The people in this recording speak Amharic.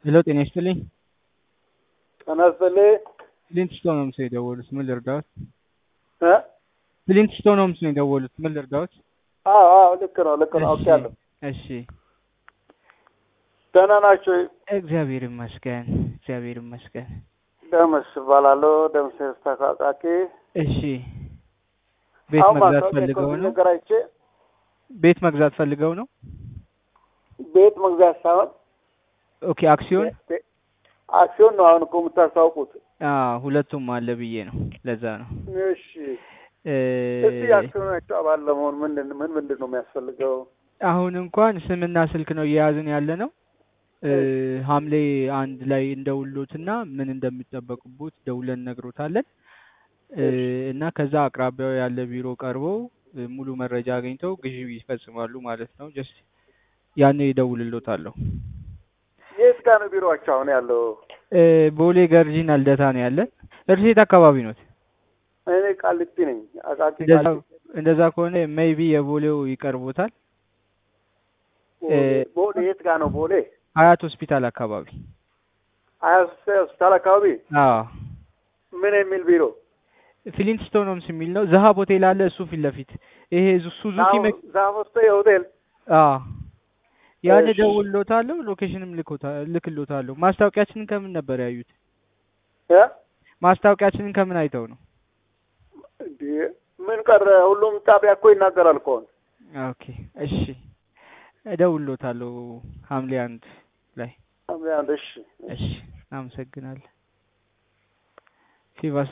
ሄሎ ጤና ይስጥልኝ። ጤና ይስጥልኝ። ፍሊንት ስቶን ሆምስ ነው የደወሉት። ምን ልርዳዎት? እ ፍሊንት ስቶን ሆምስ ነው የደወሉት። ምን ልርዳዎት? አዎ አዎ ልክ ነው ልክ ነው እሺ፣ አውቄያለሁ። እሺ ደህና ናቸው። እግዚአብሔር ይመስገን፣ እግዚአብሔር ይመስገን። ደምስ እባላለሁ። ደምስ ተካቃቂ እሺ ቤት አሁን መግዛት ማስታወቂያ ፈልገው ከዚህ ነው? ነገር አይቼ ቤት መግዛት ፈልገው ነው? ቤት መግዛት ሳይሆን ኦኬ አክሲዮን ቤ- አክሲዮን ነው አሁን እኮ የምታስታውቁት። አዎ ሁለቱም አለ ብዬ ነው። ለዛ ነው እሺ እ እስቲ አክሲዮናቸው አባል ለመሆን ምንድን ምን ምንድን ነው የሚያስፈልገው? አሁን እንኳን ስምና ስልክ ነው እየያዝን ያለ ነው። እ ሐምሌ አንድ ላይ እንደውሎትና ምን እንደሚጠበቅቡት ደውለን ነግሮታለን እ እና ከዛ አቅራቢያው ያለ ቢሮ ቀርበው እ ሙሉ መረጃ አግኝተው ግዢ ይፈጽማሉ ማለት ነው። ጀስት ያኔ ይደውልሎታለሁ። የት ጋር ነው ቢሮአቸው አሁን ያለው? እ ቦሌ ገርጂና ልደታ ነው ያለን። እርሴት አካባቢ ነው። እኔ ቃሊቲ ነኝ። አቃቂ እንደዛ ቃሊቲ እንደዛ ከሆነ ሜይቢ የቦሌው ይቀርቦታል። ቦሌ ቦሌ የት ጋር ነው ቦሌ? ሀያት ሆስፒታል አካባቢ። ሀያ ሆስፒታል አካባቢ አዎ ምን የሚል ቢሮ? ፍሊንት ስቶን ሆምስ የሚል ነው። ዘሀብ ሆቴል አለ እሱ ፊት ለፊት ይሄ ዙ- ሱዙኪ መኪ ዛፎስተ የሆቴል አዎ ያን እሺ። እደውልሎታለሁ። ሎኬሽንም ልኮታ ልክሎታለሁ። ማስታወቂያችንን ከምን ነበር ያዩት? እ ማስታወቂያችንን ከምን አይተው ነው? እንዴ ምን ቀረ? ሁሉም ጣቢያ እኮ ይናገራል እኮ አሁን። ኦኬ እሺ፣ እደውልሎታለሁ ሐምሌ አንድ ላይ። ሐምሌ አንድ እሺ እሺ፣ አመሰግናለሁ። ፊቫስ